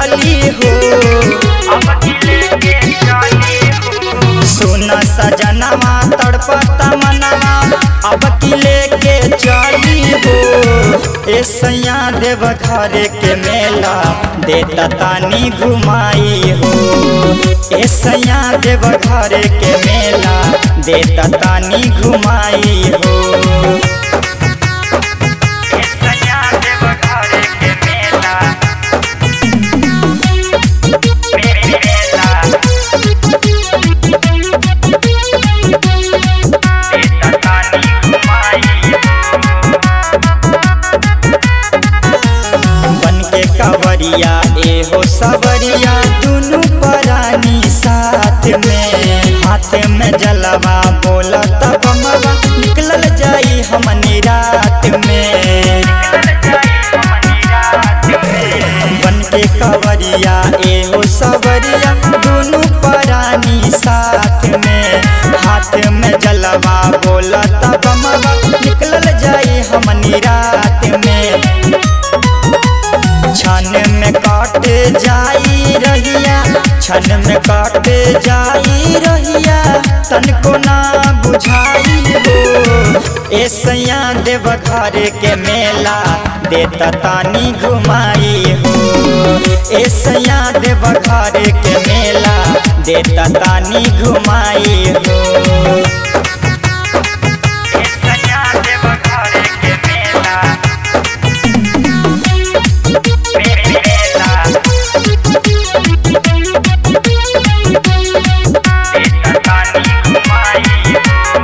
चली हो अब किले के चली हो सुन सजनवा तड़पता मनवा अब किले के चली हो ए सैया देव घर के मेला देता तानी घुमाई हो ए सैया देव घर के मेला देता तानी घुमाई हो सैया देव घर के मेला मेला देता तानी घुमाई बन के कवरिया एहो सवरिया दुनु परानी साथ में हाथ में जलवा बोलत बमवा निकलल जाई हमनी रात में बन के कवरिया एहो सवरिया दुनु परानी साथ में हाथ में जलवा बोलत बमवा निकलल जाई हमनी रात में छन में काट जाई रहिया छन में काट जाई रहिया तनको ना बुझाई हो ए सैया देव घर के मेला देता तानी घुमाई हो ए सैया देव घर के मेला देता तानी घुमाई हो सैया देव घर के मेला मेला देता तानी घुमाई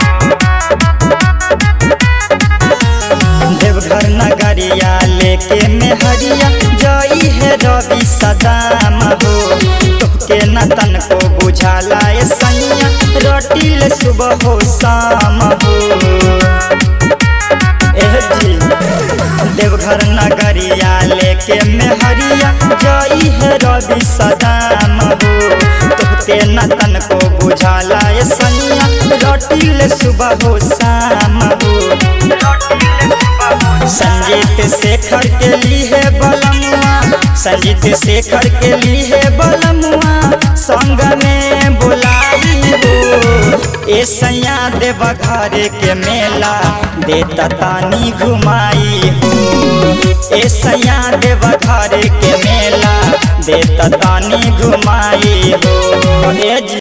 देवघर नगरिया लेके मेहरिया जई है रवि सदाम हो तोहके न तन को बुझाला ए सैया रोटिल सुबह हो शाम हो एह जी देवघर नगरिया लेके मेहरिया जई है रवि सदाम हो तोहके न तन को बुझाला ए सैया रोटिल सुबह हो शाम हो संजीत शेखर के लिए बलमुआ संजीत शेखर के लिए बलमुआ संग में बुलाई हो ए सैया देव घर के मेला देता तानी घुमाई हो ए सैया देव घर के मेला देता तानी घुमाई हो ए जी